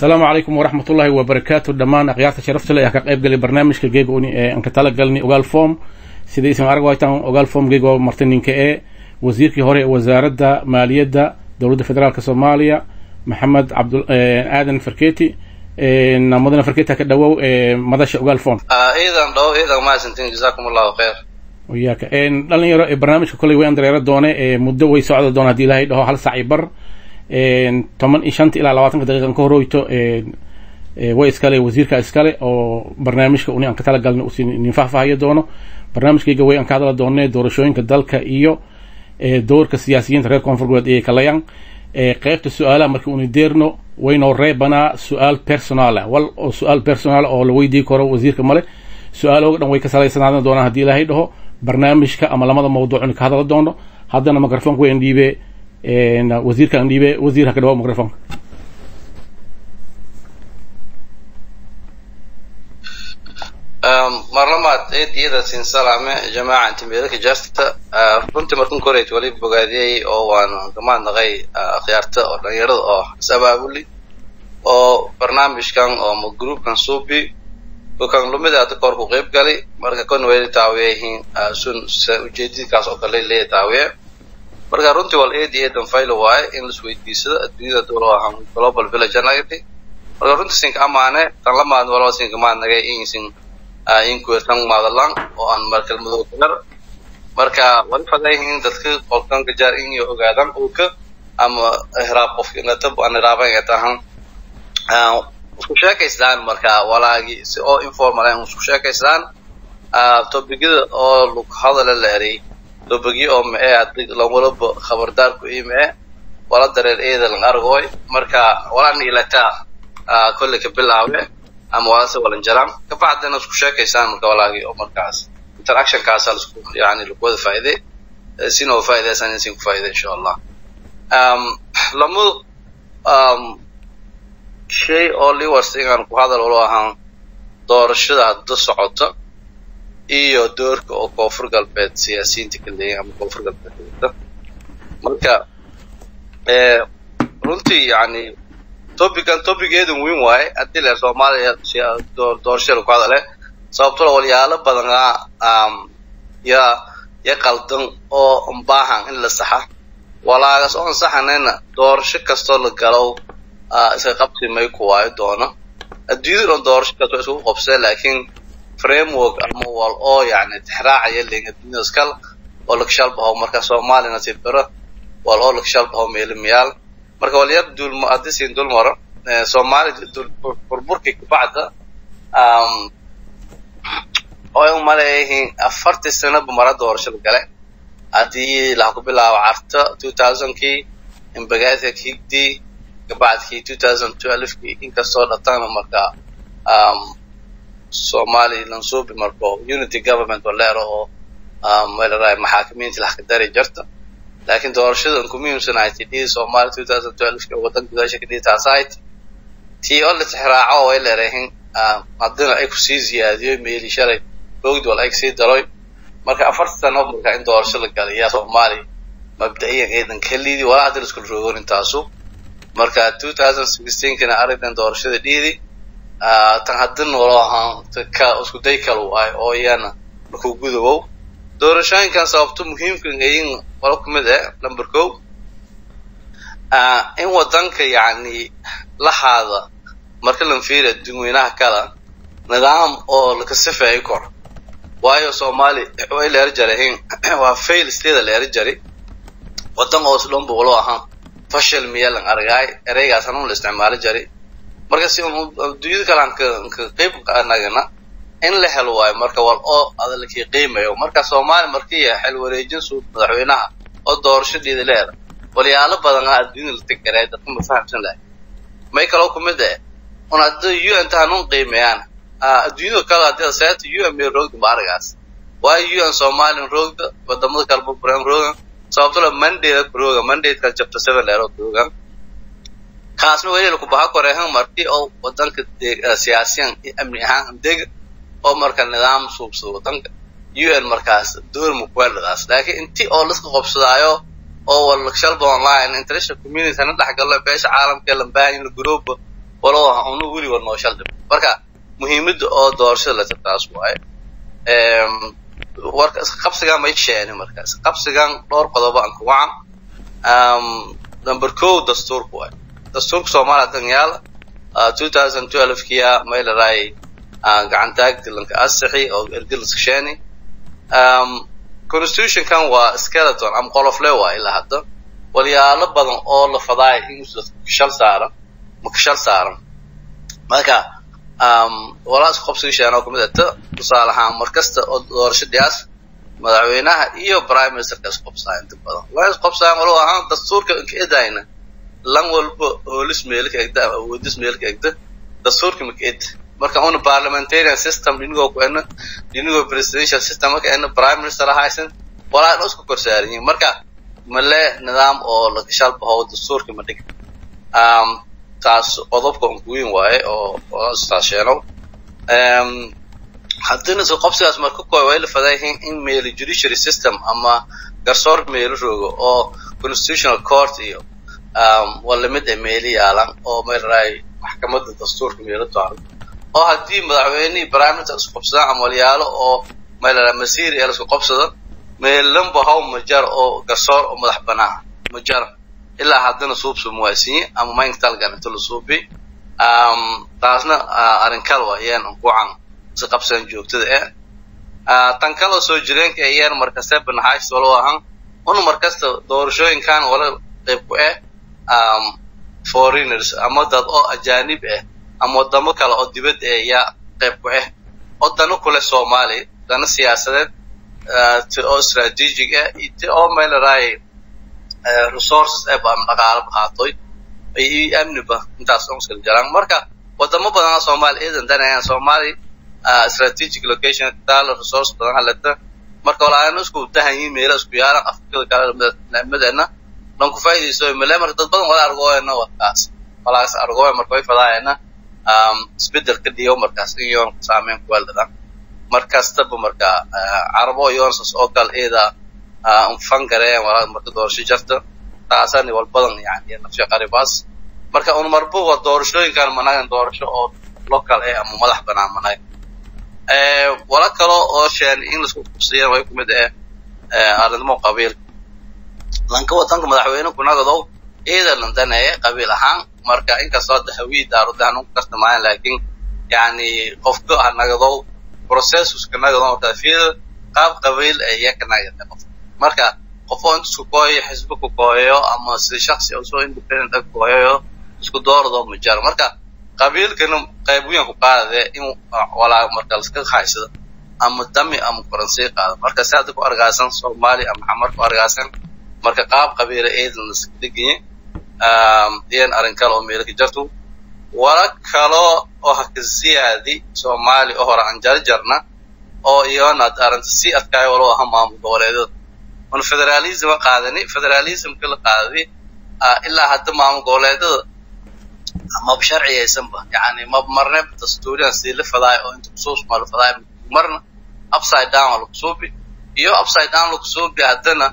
asalaamu calaykum waraxmat ullaahi wabarakaatu dhammaan akhyaarta sharafta leh ee ka qayb galay barnaamijka geega uni ee aan ka tala galnay ogaal form sidaysan arag waytaan ogaal form geega oo martay ninka ee wasiirkii hore ee wasaaradda maaliyadda dowladda federaalka soomaaliya maxamed cabdu aadan farketi mudane farketi ka dhawow madasha ogaal form ciidan dhow ciidan mahadsantiin jazaakum allahu khayr yaaka dhalinyaro ee barnaamijka kolley way andareero doone muddo way socda doona hadii ilaahay dhaho hal sac i bar toban iyo shanta ilaa labaatanka daqiiqan ka horeyto way iskale wasiirka iskale oo barnaamijka uni aan ka tala galna usi nin faahfaahayo doono barnaamijkayga way aan ka hadla doone doorashooyinka dalka iyo doorka siyaasiyiinta reer koonfur goboleed ayay kalayaan qeybta su-aalaha markii uni deerno waynoo reebanaa su-aal personaala wal oo su-aal personaal oo la weydii karo wasiirka male su-aalooga dhan way ka salaysanaadaan doonaan haddii ilaahay dhaho barnaamijka ama lamada mawduuc uni ka hadla doono haddana microfonka way andhiibe wasiirka andhiibe wasiir ha ka dhawo microfonka marlamaad ciid iyada siin salaame jamaaca intimeedaka jaasta runtii markan koreyd wali bogaadiyey oo waan gamaadnaqay akhyaarta oo dhalinyarada oo is-abaabuli oo barnaamijkan oo groupkan suubi kokan lumida hadda koor ku qayb gali marka kon wayla taawiyayihiin sun ujeedidkaas oo kale leeya taawiye marka runtii wal eed iyo eedan faylo waaye in las weydiisado adduunyada dowlo ahaan global village anagati marka runtii sinka amaane tan la maadn walba sinka maadnagay insin inkuetan maadalan oo aan markalmadoo kagar marka wali fadayihiin dadka qolkan gajaar in iyo ogaadan ulka ama hiraab qof inatab aan hiraaban ay tahan isku sheekaystaan marka walaagi si oo informal ah isku sheekaystaan tobigada oo lug hadala la eray tobigi oo ma ee adig lawalaba khabardaar ku ime wala dareer eeda lang argoy marka wala niilataa kolle ka bilaawe ama walase walan jaram kabacdina isku sheekaysaan marka walaagi oo markaas interactionkaasa lasku yani lagu wada faa'iide sina oo faa'iideysan sin ku faa'iide insha allah lamu shay oo liwars inaan ku hadal ulo ahaan doorashada hadda socota iyo doorka oo koonfur galbeed siyaasiyiinta ka leeyahin ama koonfur galbeed wata marka runtii yani topican topigeedan weyn waaye haddii leer soomaaliya doorashada ku hadale sababtoo walyaalo badanaa ya ya qaldan oo baahan in la saxa walaagas oon saxanayna doorasho kastoo la galow iska qabsi may ku waayo doono adduunyada dhan doorasho kastoo isku qabsee laakiin framework ama wal oo yani tixraacaya len adduunyada iskal oo lagshalbaho marka soomaalina sibiro wal oo lagshalbaho meelimiyaal marka walyar dul haddii siin dul maro soomaali burburkii kabacda oo ay umaleeyihiin afartii sanaba mara doorashada gale haddii laha ku bilaabo carta two thousandkii imbagaadka kigdii kabacdkii two thousand twelvekii inkastoo dhatana marka somali lansuubi marko unity government oo leero oo malaraay maxaakimiinta laxka dari jirta laakiin doorashadan ku muhiimsan ay tidhii somali two thousand twelveki waddanka gudaasha ka dhihi taasahayd tii oo la tixraaco oo ay leerahin haddana ay kusii ziyaadiyo meeli shalay boogd wal ay kasii daroy marka afarta sano marka in doorasho la galay yaa soomaali mabda'iyan eedan kalidii walaa hadda la iskula roogon intaasu marka two thousand sixteenkina arrintan doorashada dhiidi tan haddana walo ahaan ka isku day kala waayo oo iyana laku gudawow doorashooyinkan sababto muhiimkan ayin walo kumid eh number ko in wadanka yani lahaada marka lan fiiriya dadweynaha kala nidaam oo lakasifeeyo kor waayo soomaali way leeri jarahin waa fail stada leeri jari wadan oo isdhanba walo ahaan fashil miyalan argaay ereygaas hanun la isticmaali jari marka si adduunyada kale aan ka ka qayb nagana in la helo waayo marka wal oo adalkii qiimayo marka soomaali markii xil wareejin suud madaxweynaha oo doorashadeeda leeda walyaalo badan ah adduunyada la tigaray dadka ma fahamsan lahay may kaloo kumid eh un haddii un tahanun qiimeeyaan adduunyada kale haddii seeta un may roogda ma aragaas waayo un somalian roogda wadamada kale burburan roogan sababtoo la mandate rooga mandate-ka chapter seven leero roogan kaasna weli ku baha korehan markii oo wadanka siyaasiyan iyo amni ahaan dega oo marka nidaam suubsado wadanka un markaas door mukweladaas laakiin intii oo laska qobsadaayo oo wal shalba online international community na dhexgalo beesha caalamka lambaahin group walow unu weliba noo shaldhib marka muhiimadda oo doorashada leta taas waaye warka isqabsigan may sheeni marka isqabsigan dhowr qodobo aan ku wacan number kow dastuurka waaye dastuurka soomaaliya danyaal two thousand twelve kiya may laraay gacantaag dilanka asixi oo ergiliska sheeni constitutionkan waa skeleton ama qolofle waa ilaa hadda walyaalo badan oo la fadaay in shal saaran ma kashal saaran marka walaa isqobsiga sheena oo kamid ata tusaale ahaan markasta oo doorasho dhiyaas madaxweynaha iyo prime ministerka isqobsaa inta badan waa isqobsaan walow ahaan dastuurka inka edayna lan walba hoolis meelka egda ama awoodis meelka egda dastuurka maka ed marka una parliamentarian system dhinigoo ku ena dhinigoo presidential system marka ena prime minister ahaysan walaa dhan isku korsaaran yihin marka male nidaam oo lakashal baho dastuurka ma dhig taas qodobka unkuweyn waaye oo istaasheenow haddina so qobsigaas marka koy way la fadayihiin in meeli judiciary system ama garsoor meelo roogo oo constitutional court iyo walamid ee meeli yaalan oo meelaraay maxkamadda dastuurka meelo taalo oo haddii madaxweynihii prime minister isku qabsadaan ama walyaalo oo meelaraay masiir ee lasku qabsado meelanba haw majar oo garsoor oo madax banaan majar ilaa haddana suubsu muwaasiye ama maynka talgan inta la suubi taasna arrin kale waa iyaan kucan si qabsan joogtada eh tan kaloo soo jireenka ayaan markaste banaxays walow ahaan una markasta doorashooyinkan wala qayb ku eh foreigners ama dad oo ajaanib ah ama wadamo kale oo dibad eh yaa qayb ku ah oo dano kule soomaali dano siyaasadeed ti oo strategic ah iyo ti oo meelaraay resources eba ama dhaqaalo qaatoy iyo amniba intaas oo iskala jiraan marka wadamo badan oo soomaali eedan danayaan soomaali strategic location taalo resource badan halata marka walaalaana isku dahan yihiin meelo isku yaalan afrikada kale nimadeena lan ku faa'iidayso male marka dad badan wala argooyana wakaas walaas argooya marka way fadaayana isbedel ka dhigo markaas in yoon saameyn ku weeldadaan markastaba marka carabo yoonsas oo kale eeda unfan gareen walaa marka doorasho jarta taasani wal badan yani nafsha qaribaas marka un marba waa doorashooyinkan managan doorasho oo local eh ama madax banaan managan wala kalo oo sheen in laisku qabsiyan way kumid eh arrimo qabiil lanka wadanka madaxweyne kunagadow eeda landaneeye qabiil ahaan marka inkastoo dahawii daarudahan u kartamaayan laakiin yani qofka ha nagadow processuska nagadow marka fiil qaab qabiil ee iyaka nagada qof marka qof oo inta isku kooyayo xisbi ku kooyayo ama si shaksi oo soo independent ah kooyayo isku doorado ma jaro marka qabiilkana qayb weyn ku qaadade in walaa marka laska haysado ama dami ama faransii qaado marka si hadda ku argaasan soomaali ama xamar ku argaasan marka qaab qabiila eedan laska degaye iyan arrin kale oo meelo ka jarto wala kalo oo haka ziyaadi soomaali oo hore aan jarjarna oo iyona arrinta si adkaayo walo aha maamul goboleedyada un federalism qaadani federalismka la qaadadi ilaa hadda maamul goboleedyada maba sharciyaysanba yani maba marne dastuuriyan sii la fadaayo oo inta kusuusma la fadaayo marna upside down waa lakusuubi iyo upside down lakusuubi haddana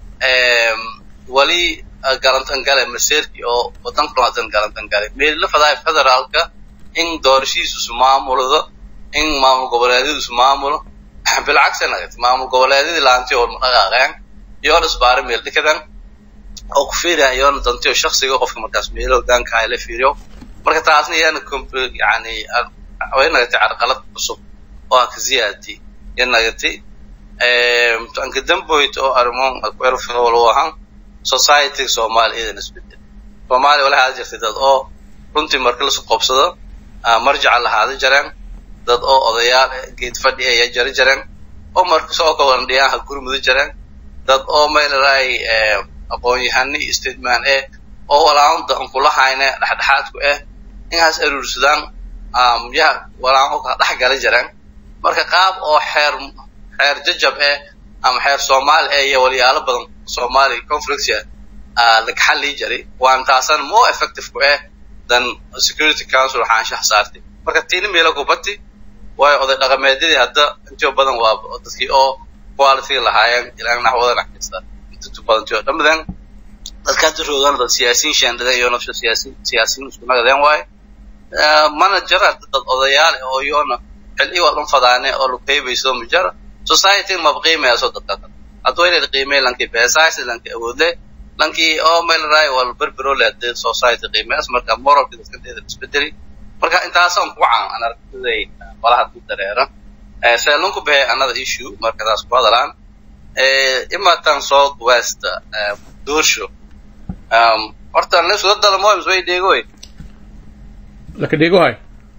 wali galantan gale maseerkii oo wadanka hadan galantan gale meel la fadaayo federaalka in doorashihiisu maamulado in maamul goboleedyadiisu maamulo bilcagsa nagati maamul goboleedyadii laanti oo dhaqaaqeen iyoona isbaari meel dhikadan oo ku fiiriyaan iyoona dantiyo shaksiga qofka markaas meelo hogaanka ay la fiiriyo marka taasna iyana yani way nagatay carqalad cusub oo aan ka ziyaadi ya nagatay anka damboyt oo arrimoon kuerfwalo ahaan society soomaali iidan isbedel soomaaliya wala haada jirtay dad oo runtii marka lasu qoobsado marjaca lahaada jareen dad oo odayaal geed fadhi aya jari jareen oo marka soo ka wadan dhiyaanha gurmuda jareen dad oo meelaraay aqoon-yahani iyo stateman eh oo walaanta an kula hayne dhexdhexaadku eh inhaas aruursadaan yaha walaan ka dhex gala jareen marka qaab oo xeer xeer jajab eh ama xeer soomaali eh iyo walyaalo badan soomaali conflictia lagaxallii jari waan taasan more effective ku eh than security council waxaan shax saartay marka tiini meelo kubati waayo oday dhaqameedyadii hadda intio badan waa dadkii oo quality lahaayeen ilaan naxwada naxkasta intu badantii oo dhamadan dadka hadda roogana dad siyaasiyiin shaandhadeen iyo nafsha siyaasiin siyaasiyiin isku nagadeen waaye mana jara dad odayaal oo iyoona xilli wadan fadaane oo lu qeybayso ma jara society maba qiimayaaso dadka kale hadduu inay qiimay lankii beesaasi lankii awoodle lankii oo meel raay wal berbero le hadee society qiimayaas marka moralki dadka deeda isbedeli marka intaasaan ku caan an aragtiday walaha ku dareera seelunku behe another issue marka taas ku hadalaan imatan south west doorsho horta nesula dalmoims way dheegoy laka dheegohay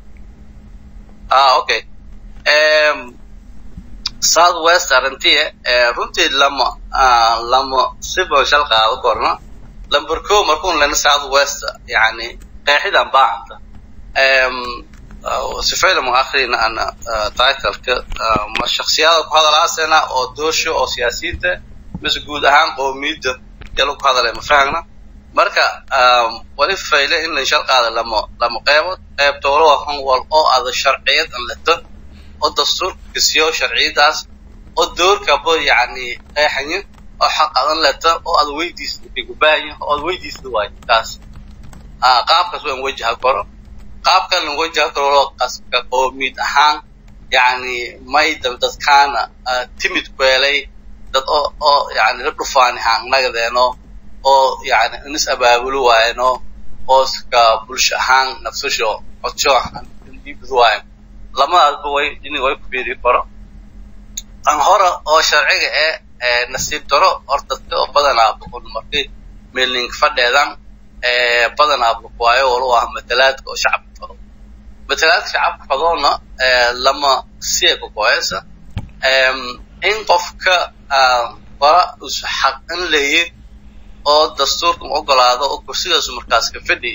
ah okay south west arrintii runtii lama lama siba shal qaado korna lamber ko markuun lena south west yani qeexidan baahanta sifayla ma akhrina ana titleka ma shaksiyada ku hadalaasena oo doosho oo siyaasiyiinta mise guud ahaan qoomiyadda yalo ku hadalay ma fahagna marka wali fayle in la shal qaada lama lama qeybood qeybta walo ahan wal oo ada sharciyad an leto oo dastuurka kisiyo sharciyadaas oo doorkaba yani qeexayin oo xaq adan leto oo aad weydiisda kagubaayin oo aad weydiisda waayo taas qaabkaas waan wajaha karo qaabkan lan wajaha karo qaska qoomiyad ahaan yani may dadkaana timid kweelay dad oo oo yani la dhufaani haangnagadeeno oo yani inis abaabulo waayeno oo ska bulsho ahaan nafsasho codsho dhiibad waayo lamadaasba way in way ku biiri karo an hore oo sharciga ee nasiib daro hor dadka oo badanaa boqol markii meelink fadheedan badanaa waayo walu ah matalaadka oo shacabka fado matalaadka shacabka fadoona lama siya kukoyesa in qofka bara us xaq in leeyi oo dastuurka ma ogolaado oo kursigaasu markaas ka fadhi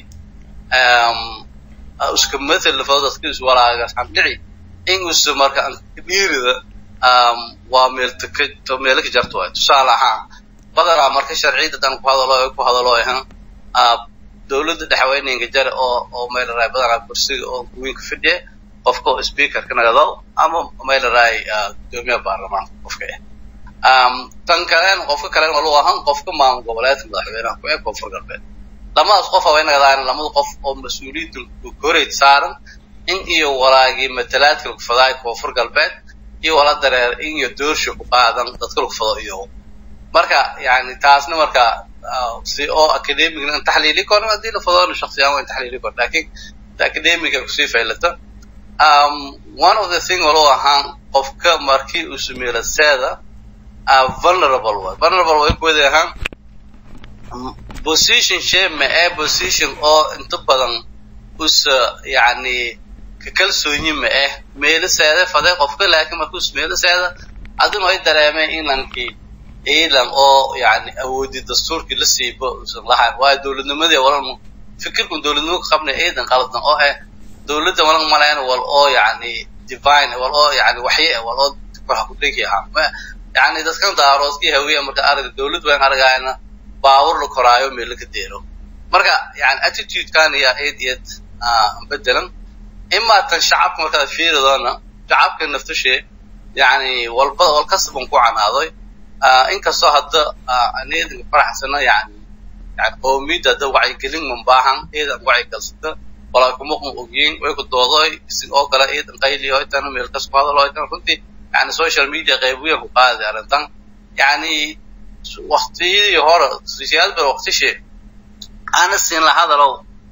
iska mathel fado dadka is walaagas xamdhici in usa marka dhiirida waa meeltaka meelo ka jarto waay tusaale ahaan badanaa marka sharciyada dan ku hadalo ku hadalo ahan dowladda dhexweynenka jare oo oo meelaraay badanaa kursiga oo kuwiinka fadhiya qofka oo speakerka nagado ama meelaraay gudoomiyaha baarlamaanka qofka ah tan kalen qofka kalen walu ahan qofka maamul goboleedka madaxweynaha ku ee koonfur galbeed lamadaas qof way nagadaan lamada qof oo mas-uuliyadda koreyd saaran in iyo walaagii matalaadka lagu fadaay koonfur galbeed iyo wala dareer in iyo doorsha ku qaadan dadka lagu fado iyo marka yani taasna marka si oo academicna in taxliili karo haddii la fadoona shaksiyaan waa in taxliili karo lakin academica kusii faylata one of the thing walu ahaan qofka markii uu sameelo seeda vulnerable way vulnerable way kuwada ahaan position shame ma ee position oo inta badan usa yani kakalsoonyi ma eh meeliseeda fade qofka laakiin markuus meeliseeda adina ay dareemeen inlankii ciidan oo yani awoodi dastuurkii la siibo usan lahayn waayo dowladnimadii walan fikirkun dowladnimo ka qabnay ciidan qaldan oo ah dowladda walan malayn wal oo yani divine wal oo yani waxye wal oo wax ku dhigi ahaa yani dadkan daaroodkii hawiya marka arag dowlad wayn aragayna baawur la koraayo meel ka deero marka yani attitude-kan iyo aid iyad bedelan imaa tan shacabka markaad fiiridoona shacabka naftushee yani walba wal kasban ku canaadoy inkastoo hadda anidan faraxsana yani yani qoomiyadda hadda wacyigelin mambaahan iidan wacyigalsata walaa kumaqma ogyiin way ku doodoy isin oo kale iidan qayliyo itan meel kas ku hadalo itan runtii yani social media qayb weyn ku qaaday arrintan yani waktiyadii hore siyaad bar waktishi aana siin la hadalow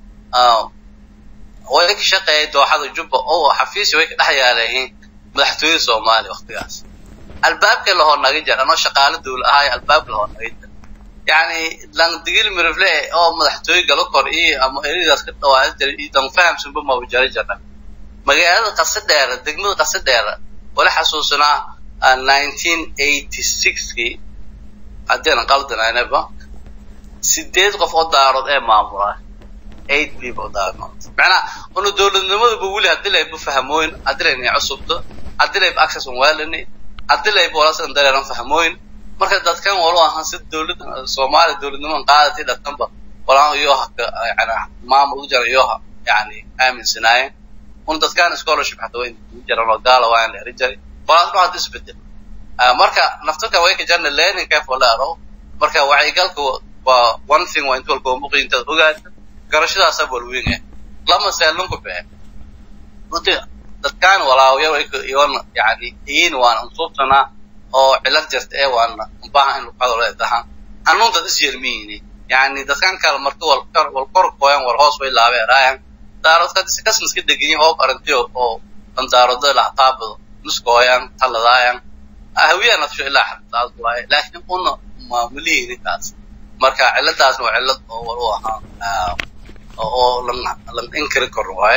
way ka shaqeeyay dooxada jubba oo xafiisi way ka dhex yaalayihiin madaxtooyada soomaaliya waktigaas albaabka lahoo naga jar anoo shaqaale dawla ahaay albaab lahoo naga jar yani langdigil mirifle oo madaxtooye galo kor iyo ama eridaas ka dhawaada jiray iyo dan fahamsanba maba jari jarna magaalada qase dheera degmada qase dheera wala xasuusanaa nineteen eighty sixkii haddeenan qaldanaynaba sideed qof oo daarood ee maamula eight people daarood macnaha una dowladnimadaba weli haddii layba fahmooyin haddii laynay cusubto haddii layba access on waalani haddii layba walasan dareeran fahmooyin marka dadkan walu ahaan si dowladda soomaaliya dowladnimadan qaadatay dadkanba walaan iyoha yani maamul u jara iyoha yani aaminsanaayeen un dadkan scholarship xataa way jaran oo gaala waa in la eri jaray walaasma hadda isbedel marka naftarka way ka jarna learning kayf wala aro marka wacyigalka waa one thing waa inta walba muqi intaad ogaata garashadaasa walweyn ah lama seelunku behe runtii dadkaan walaawaya iyoon yani iin waan unsuubtanaa oo cilad jirta ee waana ubaha in luqado leedahan hanuun dad is yermiyini yani dadkan kale marka wal wal kor koyan wal hoos way laabeeraayan daaradka kasna iska deganyin hoob aragtiyo oo dandaarado laxtaabado nuskooyan taladaayan hawiyaa nafsho ilaa xabtaas waaye laakiin una maamulihii ninkaas marka ciladaasna waa cilad oo wal u ahaa oo lan lan inkiri karo waaye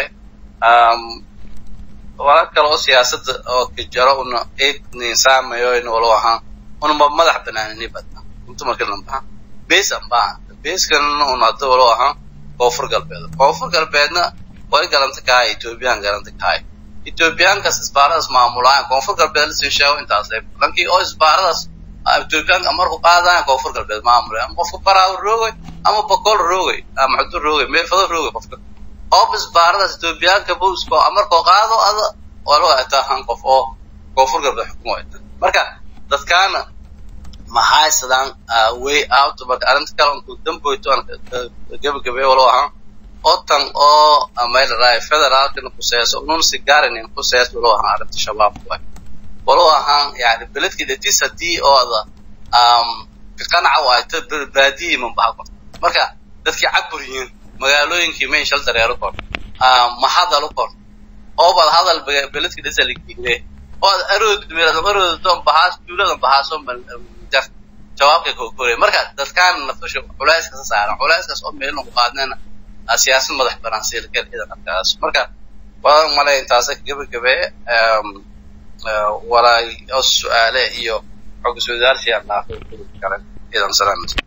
wala kale oo siyaasadda oo kajaro una eed ninsaamayo in walo ahaan unaba madax banaanini badna inta marka lambaha bees an baaha beeskan un hadda walo ahaan koonfur galbeed koonfur galbeedna way galanta kahay ethoobiyan galanta kahay ethoobiyaankas isbaaradaas maamulaayan koonfur galbeed lasin sheego intaas lankii oo isbaaradaas ethoobiyaanka marku qaadayan koonfur galbeed maamulay ama qofka baraawo roogay ama boqol roogay ama xudu roogay meefado roogay qofka oo isbaaradaas ethoobiyaanka buusko markoo qaado ada walo ataa han qof oo koonfur galbeed xukumo marka dadkaana mahaysadaan way out marka arrinta kale unku damboyto aan gebagabay walo ahaan otan oo maylaray federaalkana kuseeso unun sigaarinin kusees walo ahaan arrinta shabaabku ah walo ahaan yani beledkii datis haddii ooda kaqanaca u ayto baadiyii mambaha korto marka dadkii caburiyiin magaalooyinkii mayn shal dareero kor mahadal u kor oobad hadal beledkii dasa lagiile ood arood aroodon bahaas duuladan bahaaso jar jawaabka kokore marka dadkaan nafasho culayska ka saaran culayskaas oo meel lagu qaadnayna siyaasad madax banaan siilkeen ciidan arkaas marka waan malay intaasa gebagabe walaay oo su-aale iyo xog iswadaarsi aan dhaafay kale ciidan salaamata